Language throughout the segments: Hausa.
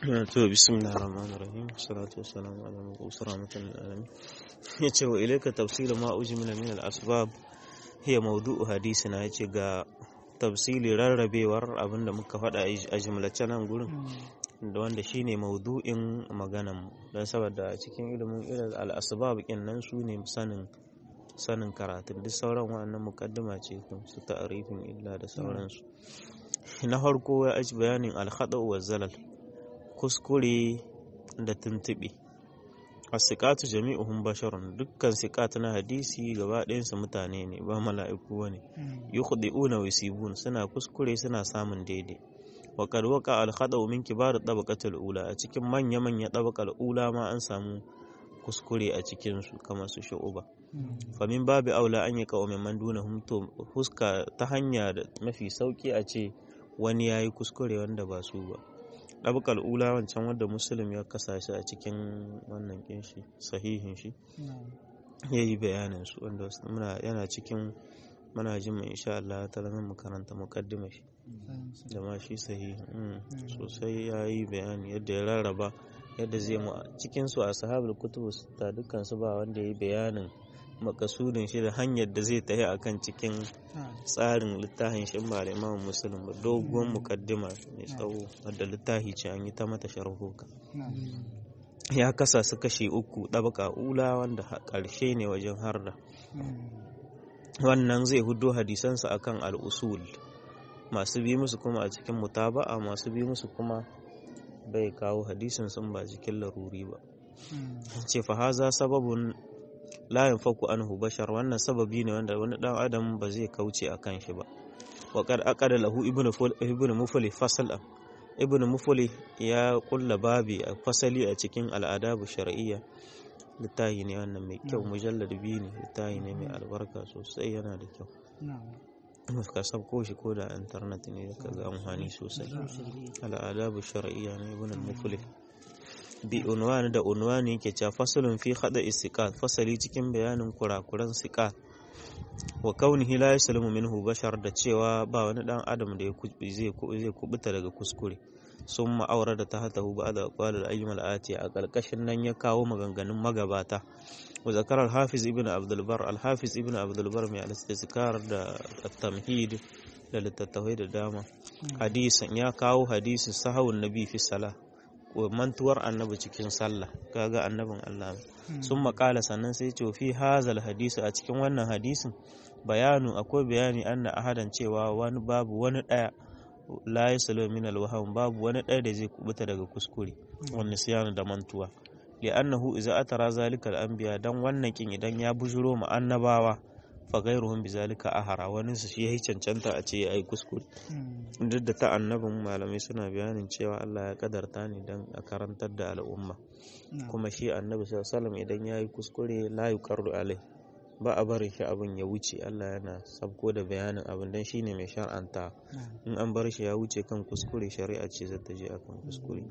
to bismillahir rahmanir rahim salatu wassalamu ala mabus rahmatan lil alamin yace wa ilayka tafsil ma ujmila min al asbab hiya mawdu'u hadisina yace ga tafsili rarrabewar abinda muka faɗa a jimlace nan gurin da wanda shine maudu'in maganan don saboda cikin ilimin ilal al asbab nan su ne sanin sanin karatun duk sauran wa'annan mukaddima ce su ta'arifin illa da sauransu na farko ya aji bayanin alhada wa zalal kuskure da tuntuɓe asiqatu jami'uhum basharun dukkan siqat na hadisi gaba ɗayansu mutane ne ba mala'iku bane yukhdi'una wa yusibun suna kuskure suna samun daidai wa qad waqa al khada'u min kibar tabaqatul ula a cikin manya manya tabaqal ula ma an samu kuskure a cikin su kamar su shu'uba fa min babu aula an yi qaumi man dunahum to huska ta hanya da mafi sauki a ce wani yayi kuskure wanda ba su ba ɗabakar ula wancan wadda musulun ya kasa shi a cikin wannan kinshi sahihin shi ya yi bayanin su wanda yana cikin muna jin mai insha Allah ta zama mu karanta mukaddima shi da ma shi sahihin sosai ya yi bayani yadda ya rarraba yadda zai mu cikin su a sahabar kutubu ta dukkan su ba wanda ya yi bayanin makasudin shi da hanyar da zai tafi akan cikin tsarin littafin shi ba da imam musulun ba doguwar mukaddima mai tsawo wadda littafi ce an yi ta mata sharhuka ya kasa su kashe uku ɗabaka ula wanda ƙarshe ne wajen harda wannan zai hudo hadisansa akan al'usul masu bi musu kuma a cikin mutaba'a masu bi musu kuma bai kawo hadisin sun ba cikin laruri ba ce fa haza sababun la yanfaku anhu bashar wannan sababi ne wanda wani dan adam ba zai kauce a kan shi ba wa qad aqada lahu ibnu ibnu mufli fasal ibnu mufli ya kulla babi a fasali a cikin al'adabu shar'iyya littahi ne wannan mai kyau mujallad biyu ne littahi ne mai albarka sosai yana da kyau ka sabko shi ko da internet ne ka ga amfani sosai al'adabu shar'iyya ne ibnu mufli bi unwani da unwani yake cewa fasalun fi hada istiqat fasali cikin bayanin kurakuran siqat wa kaunihi la yaslumu minhu bashar da cewa ba wani dan adam da zai zai kubuta daga kuskure sun ma'aura da ta hatahu ba da kwalar ayyumal ati a ƙarƙashin nan ya kawo maganganun magabata wa zakar al-hafiz ibn abdulbar al-hafiz ibn abdulbar mai al-istizkar da tamhid da littattafai da dama hadisan ya kawo hadisin sahawun nabi fi salah mantuwar annabi cikin sallah kaga annabin Allah sun makala sannan sai ce fi hazal hadisi a cikin wannan hadisin bayanu akwai bayani anna ahadan cewa wani babu wani daya la yaslu min alwaham babu wani daya da zai kubuta daga kuskure wannan siyana da mantuwa li'annahu idza atara zalika al-anbiya dan wannan kin idan ya bujuro mu annabawa fa gairuhum bizalika ahara wani su shi yayi cancanta a ce yayi kuskure duk da ta annabin malamai suna bayanin cewa Allah ya kadarta ne dan a karantar da al'umma kuma shi annabi sallallahu alaihi idan yayi kuskure la yuqarru alai ba a barin shi abin ya wuce Allah yana sabko da bayanin abin dan shine mai shar'anta in an bar shi ya wuce kan kuskure shari'a ce zata je akan kuskure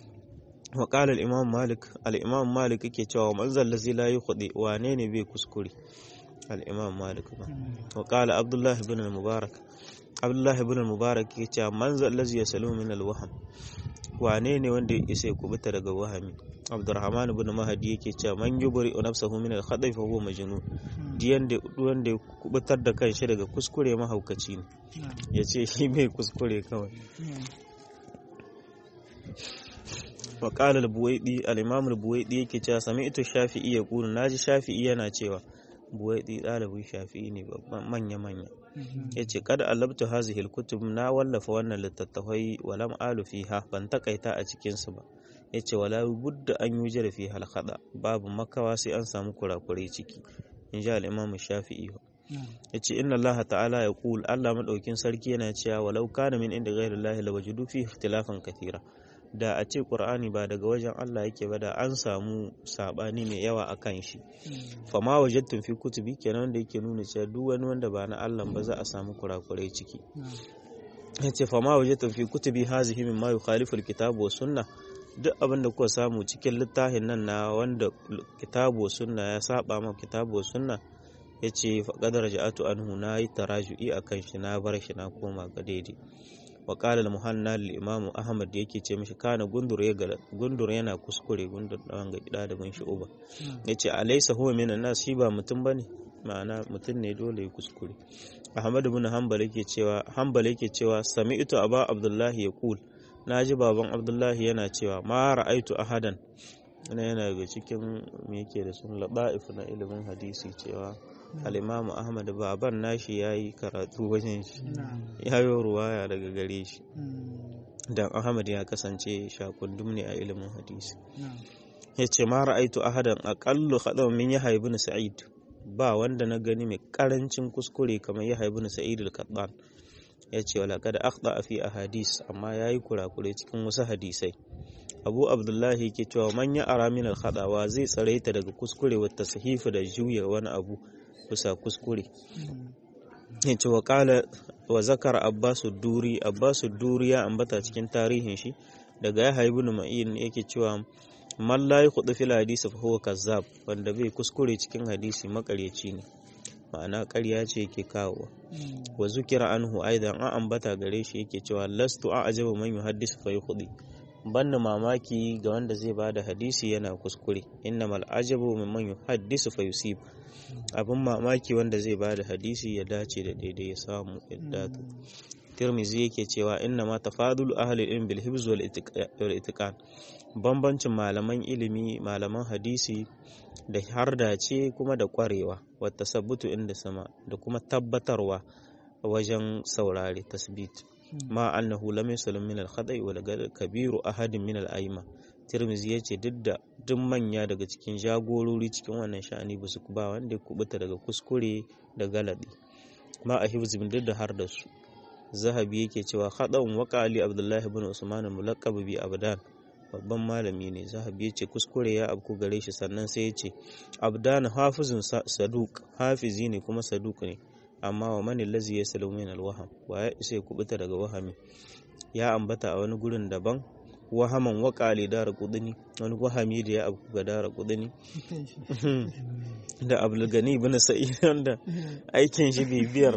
wa qala al-imam malik al-imam malik yake cewa manzal ladzi la yukhdi wane ne bai kuskure الإمام مالك وقال عبد الله بن المبارك عبد الله بن المبارك يقول من ذا الذي يسلم من الوهم wane ne wanda ya isa ya kubuta daga wahami abdurrahman ibn mahdi yake cewa man yubri nafsahu min al-khada'i fa huwa majnun diyan da wanda ya kubutar da kanshi daga kuskure mahaukaci ne yace shi bai kuskure kawai wa qala al-buwaidi al-imam al-buwaidi yake cewa sami'tu shafi'i yaqulu naji shafi'i yana cewa buwaidi ɗalibin shafi'i ne manya-manya ya ce kada alabtu hazihil kutub na wallafa wannan littattafai walam alu fiha ban takaita a cikinsu ba ya ce wala budda an yi jira fi halkada babu makawa sai an samu kurakurai ciki in ji al'imamu shafi'i ya ce inna Allah ta'ala ya kul Allah maɗaukin sarki yana cewa walau kana min inda ghairu Allah la wajudu fi ikhtilafan kathira da a ce ƙur'ani ba daga wajen Allah yake ba da an samu saɓani mai yawa a kan shi fama wajattun fi kutubi kenan da yake nuna cewa duk wani wanda ba na Allah ba za a samu kurakurai ciki ya ce fama wajattun fi kutubi hazihi min ma yukhalifu alkitabu wa sunna duk abin da kuka samu cikin littafin nan na wanda kitabu wa sunna ya saba ma kitabu wa sunna ya ce faƙadar ja'atu anhu na yi taraju'i a kan shi na bar shi na koma ga daidai wa qala al-muhanna lil imam ahmad yake ce mishi kana gundur ya gala gundur yana kuskure gundur dan ga gida da bin shi uba yace alaysa huwa minan nas shi ba mutum bane ma'ana mutum ne dole ya kuskure ahmad ibn hanbal yake cewa hanbal yake cewa sami'tu aba abdullahi yaqul naji baban abdullahi yana cewa ma ra'aitu ahadan yana yana daga cikin me yake da sun laba'if na ilimin hadisi cewa al'imamu ahmad baban nashi ya yi karatu wajen shi ya yi ruwaya daga gare shi dan ahmad ya kasance shakundum ne a ilimin hadisi ya ce ma ra'aitu ahadan aqallu khadaw min yahya ibn sa'id ba wanda na gani mai karancin kuskure kamar yahya ibn sa'id al-qattan ya ce wala kada akhda fi ahadis amma yayi kurakure cikin wasu hadisai abu abdullahi ke cewa manya aramin al-khadawa zai tsare ta daga kuskure wata sahifa da juya wani abu bisa kuskure ya ce wa kala wa zakar abbasu duri abbasu duri ya ambata cikin tarihin shi daga ya haibu ma'in yake cewa man la yakhudhu fil hadisi fa huwa kazzab wanda bai kuskure cikin hadisi makaryaci ne ma'ana ƙarya ce yake kawowa wa zukira anhu aidan an ambata gare shi yake cewa lastu a'jabu man yuhaddisu fa yukhdi banna mamaki ga wanda zai bada hadisi yana kuskure innamal ajabu mimman yuhaddisu fa yusib abin mamaki wanda zai bada hadisi ya dace da daidai ya samu yadda Tirmizi yake cewa inna ma tafadul ahli ilm bil hibz wal itiqan bambancin malaman ilimi malaman hadisi da harda ce kuma da kwarewa wa tasabbutu inda sama da kuma tabbatarwa wajen saurare tasbit ma annahu lam yusallim min al khata'i wal kabiru ahadin min al aima Tirmizi yace duk da duk manya daga cikin jagorori cikin wannan sha'ani ba su ba wanda ya kubuta daga kuskure da galadi ma a hibzin duk da har da su zahabi yake cewa haɗin waka ali abdullahi bin usman mulaqab bi abdan babban malami ne zahabi yace kuskure ya abku gare shi sannan sai yace abdan hafizun saduk hafizi ne kuma saduk ne amma wa man allazi yasalu min alwaham wa ya isa kubuta daga wahami ya ambata a wani gurin daban wahaman waka ali dara kudini wani wahami da ya abku ga dara kudini da abulgani bin sa'id wanda aikin shi bibiyar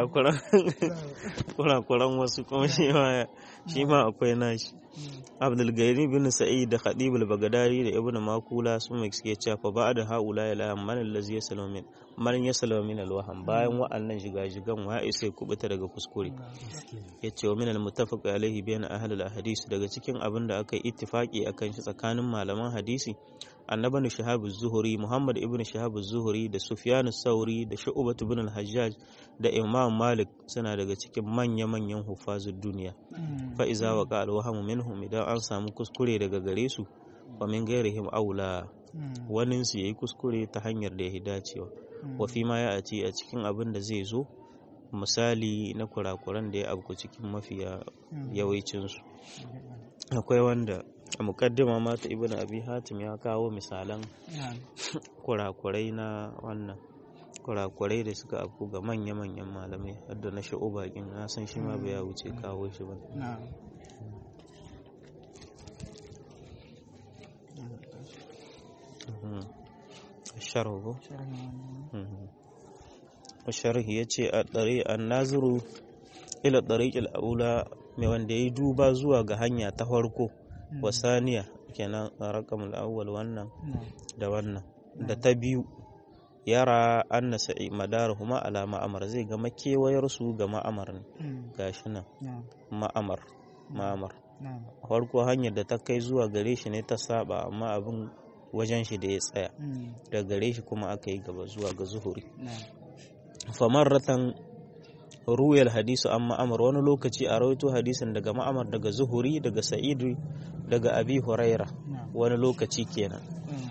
kurakuran wasu kuma shi ma shi ma akwai nashi abdulgani bin sa'id da khadibul bagadari da ibn makula sun mai suke cewa fa ba'da haula ya la man allazi yasalu min man yasalu min alwaham bayan wa'annan shiga-shigan wa isa kubuta daga kuskure yace wa min almuttafaq alaihi bayan ahli alhadis daga cikin abin da aka yi ittifaki akan shi tsakanin malaman hadisi annaban shahab zuhuri muhammad ibn shahab zuhuri da sufyan sauri da shu'bat ibn al-hajjaj da imam malik suna daga cikin manya-manyan hufazud duniya fa iza waqa al-wahmu minhum idan an samu kuskure daga gare su wa min ghairihim aula wanin su yayi kuskure ta hanyar da ya dacewa wa fi ma ya ati a cikin abin da zai zo misali na kurakuran da ya abku cikin mafiya yawancin su akwai wanda a mukaddima mata ibn abi hatim ya kawo misalan kurakurai na wannan kurakurai da suka afku ga manya-manyan malamai hadda na sha'uba kin na san shi ma bai ya wuce kawo shi ba sharhu sharhi ya ce a ɗari an nazuru ila ɗariƙil aula mai wanda ya yi duba zuwa ga hanya ta farko wasaniya kenan rakamul awwal wannan da wannan da ta biyu yara anna sa'i madarahuma ala ma'amar zai ga makewayar su ga ma'amar ne gashi nan ma'amar ma'amar farko hanyar da ta kai zuwa gare shi ne ta saba amma abin wajen shi da ya tsaya da gare shi kuma aka yi gaba zuwa ga zuhuri famarratan ruwayar hadisu an ma'amar wani lokaci a rawaito hadisin daga ma'amar daga zuhuri daga sa'idu daga abi huraira wani lokaci kenan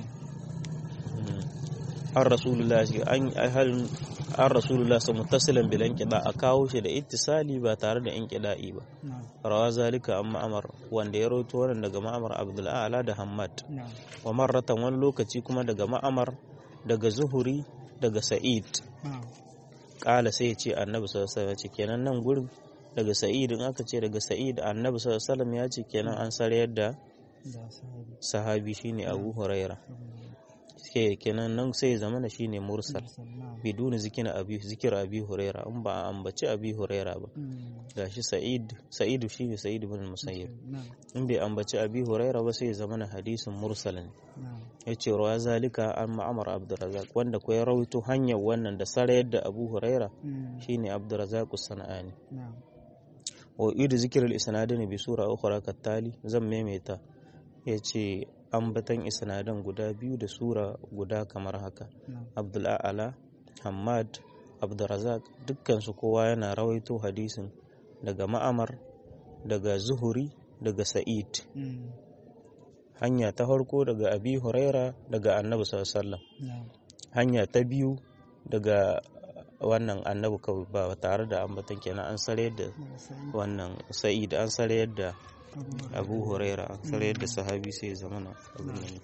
an rasulullah an an rasulullah sa muttasilan bil inqida a kawo shi da ittisali ba tare da inqida'i ba rawa zalika an ma'amar wanda ya rawaito wannan daga ma'amar abdul a'la da hammad wa marratan wani lokaci kuma daga ma'amar daga zuhuri daga sa'id kala sai ya ce annabi sallallahu alaihi wasallam ya ce kenan nan gurin daga sa'id in aka ce daga sa'id annabi sallallahu alaihi wasallam ya ce kenan an sarayar da sahabi shine abu huraira kenan nan sai ya zama shine mursal biduni zikin abi zikir abi huraira in ba a ambaci abi huraira ba gashi sa'id sa'idu shine sa'id ibn musayyib in bai ambaci abi huraira ba sai ya zama hadisin mursal ne yace rawa zalika an ma'amar abdurrazzaq wanda ko ya rawaito hanyar wannan da sarayar da abu huraira shine abdurrazzaq sana'ani wa idu zikir al-isnadin bi sura ukhra kattali zan maimaita yace ambatan isnadan guda biyu da sura guda kamar haka abdul a'ala hamad abdurrazak dukkansu kowa yana rawaito hadisin daga ma'amar daga zuhuri daga sa'id hanya ta farko daga abi huraira daga annabi sallallahu hanya ta biyu daga wannan annabi kawai ba tare da ambatan kenan an sare da wannan sa'id an sare da abu huraira an sare da sahabi sai zamana abin nan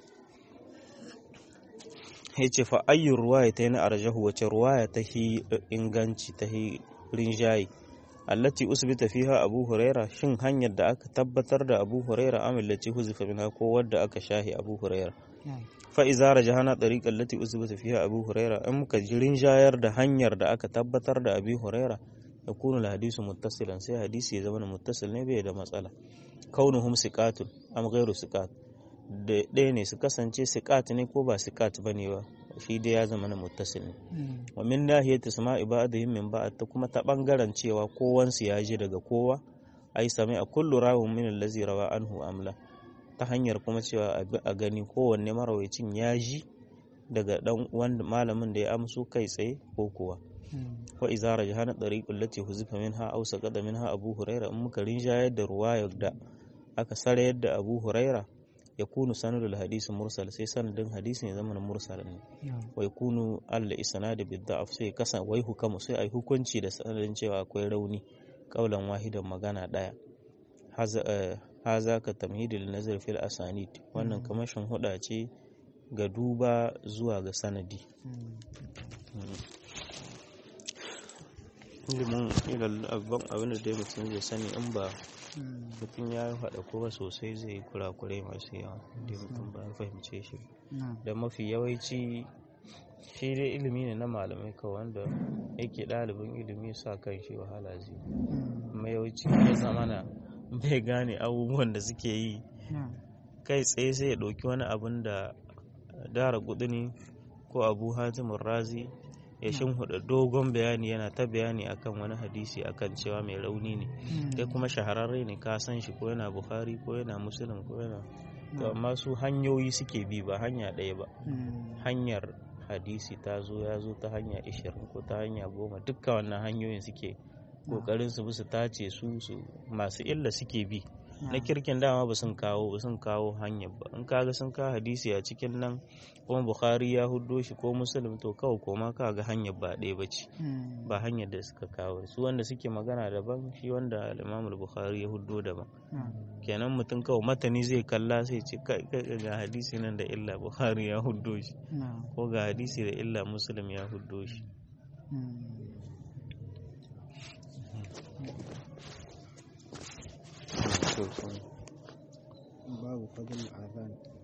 ya ce fa ayyun ruwaya ta yi na arjahu wace ruwaya ta hi inganci ta hi rinjaye allati usbita fiha abu huraira shin hanyar da aka tabbatar da abu huraira amillati huzifa minha ko wadda aka shahi abu huraira fa iza rajahana tariqa allati usbita fiha abu huraira in muka ji rinjayar da hanyar da aka tabbatar da abu huraira yakunu al-hadisu muttasilan sai hadisi ya zama muttasil ne bai da matsala kaunuhum siqatun am ghairu siqat da ɗaya ne su kasance siqat ne ko ba siqat bane ba shi dai ya zama na muttasil ne wa min nahiyati sama'i ba'dihim min ba'd ta kuma ta bangaren cewa kowansu ya ji daga kowa ai sami a kullu rawun min allazi rawa anhu amla ta hanyar kuma cewa a gani kowanne marawacin ya ji daga dan wanda malamin da ya amso kai tsaye ko kuwa wa iza rajahana tariqul lati huzifa minha aw saqada minha abu huraira in muka rinjayar da ruwayar da aka sarayar da abu huraira ya kunu sanadul hadisi mursal sai sanadin hadisin ya zama mursal ne wai kunu alla isnad bi da'af sai kasan wai hukamu sai ai hukunci da sanadin cewa akwai rauni kaulan wahidan magana daya haza ka tamhidil nazar fil asanid wannan kamashin huda ce ga duba zuwa ga sanadi ilimin ilal abin da dai mutum zai sani in ba mutum ya haɗa kuma sosai zai kurakurai masu yawa da mutum ba fahimce shi da mafi yawanci shi dai ilimi ne na malamai kawai wanda yake ɗalibin ilimi sa kan shi wahala zai kuma yawanci ya zamana bai gane abubuwan da suke yi kai tsaye sai ya ɗauki wani abin da dara ne ko abu hatimin razi ya shimfiɗa dogon bayani yana ta bayani akan wani hadisi akan cewa mai rauni ne kai kuma shahararre ne ka san shi ko yana bukhari ko yana musulun ko yana to amma su hanyoyi suke bi ba hanya ɗaya ba hanyar hadisi ta zo ya zo ta hanya ishirin ko ta hanya goma dukka wannan hanyoyin suke kokarin su su tace su su masu illa suke bi na kirkin dama ba sun kawo ba sun kawo hanyar ba in kaga sun kawo hadisi a cikin nan kuma bukhari ya huddo shi ko muslim to kawai koma kaga hanyar ba ɗaya ba ce ba hanyar da suka kawo su wanda suke magana daban shi wanda imam bukhari ya huddo daban kenan mutum kawai matani zai kalla sai ce ga hadisi nan da illa bukhari ya huddo shi ko ga hadisi da illa muslim ya huddo shi babu fadl azan